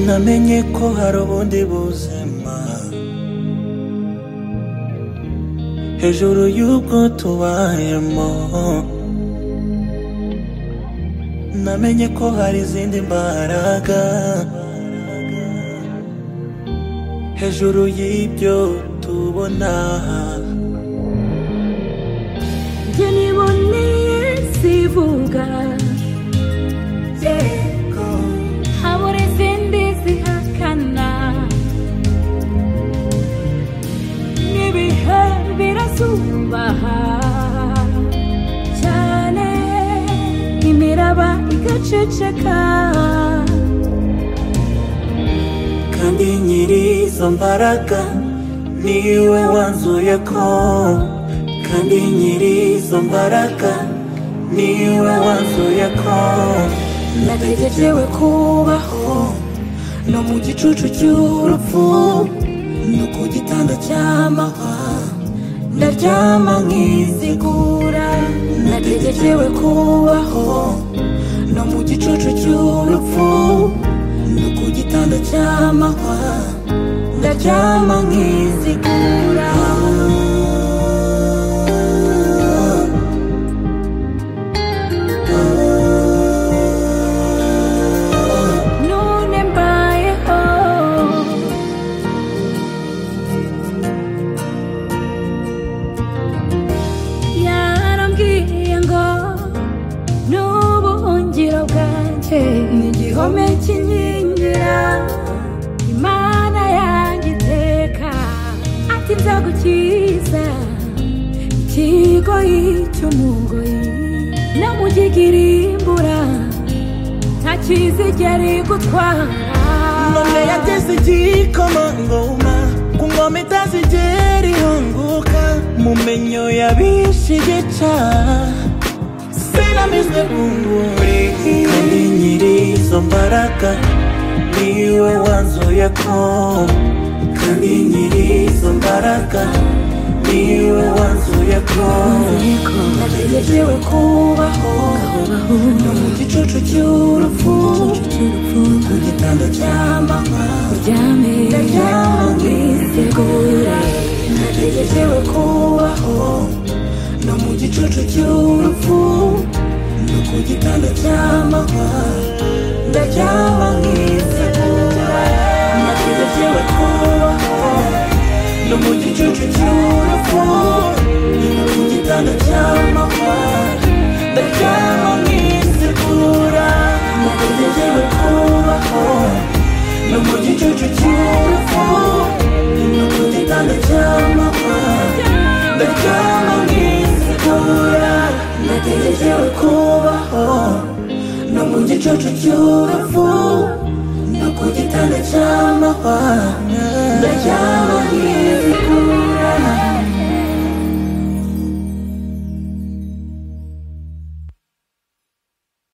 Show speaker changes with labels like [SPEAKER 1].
[SPEAKER 1] namenye ko hari ubundi buzima hejuru y'ubwo tubayemo namenye ko hari izindi mbaraga hejuru y'ibyo tubona
[SPEAKER 2] njye niboneye sivuga habura izindi zihakana n'ibihe birasubaha cyane imiraba igaceceka
[SPEAKER 1] kandi nyiri izo mbaraga niwe wanzuye ko kandi nyiri izo mbaraga niwe wanzuye ko
[SPEAKER 2] nategerewe kubaho no mu gicucu cy'urupfu
[SPEAKER 1] no ku gitanda cy'amahwa
[SPEAKER 2] ndaryama nkizigura nategerewe kubaho no mu gicucu cy'urupfu
[SPEAKER 1] no ku gitanda cy'amahwa
[SPEAKER 2] ndaryama nkizigura none mbayeho yarambwiye ngo n'ubuhungiro bwanjye ni igihome kinkingira imana yanjye iteka ati nzagukiza ikigoyi cy'umugoyi no mu gihirimbura nta kizigera igutwara
[SPEAKER 1] none yateze igikomangoma ku ngoma itazigera ihunguka mu menyo yabishe igica sinamizwe bunguri kandi nyiri izo mbaraga niwe wanzuye ko kandi nyiri izo mbaraga niwe wanzuye ko
[SPEAKER 2] nategerewe kubaho no mu gicucu cy'urupfu
[SPEAKER 1] ku gitanda cy'amahwa
[SPEAKER 2] uryame
[SPEAKER 1] ndaryama
[SPEAKER 2] nkitegura nategerewe kubaho no mu gicucu cy'urupfu
[SPEAKER 1] no ku gitanda cy'amahwa
[SPEAKER 2] ndaryama nkitegura nategerewe kubaho
[SPEAKER 1] no mu gicucu cy'urupfu no ku gitanda cy'amahwa ndaryama nkizigura nategerewe kubaho no mu gicucu cy'urupfu no ku gitanda cy'amahwa ndaryama nkizigura nategerewe kubaho no mu gicucu cy'urupfu no ku gitanda cy'amahwa ndaryama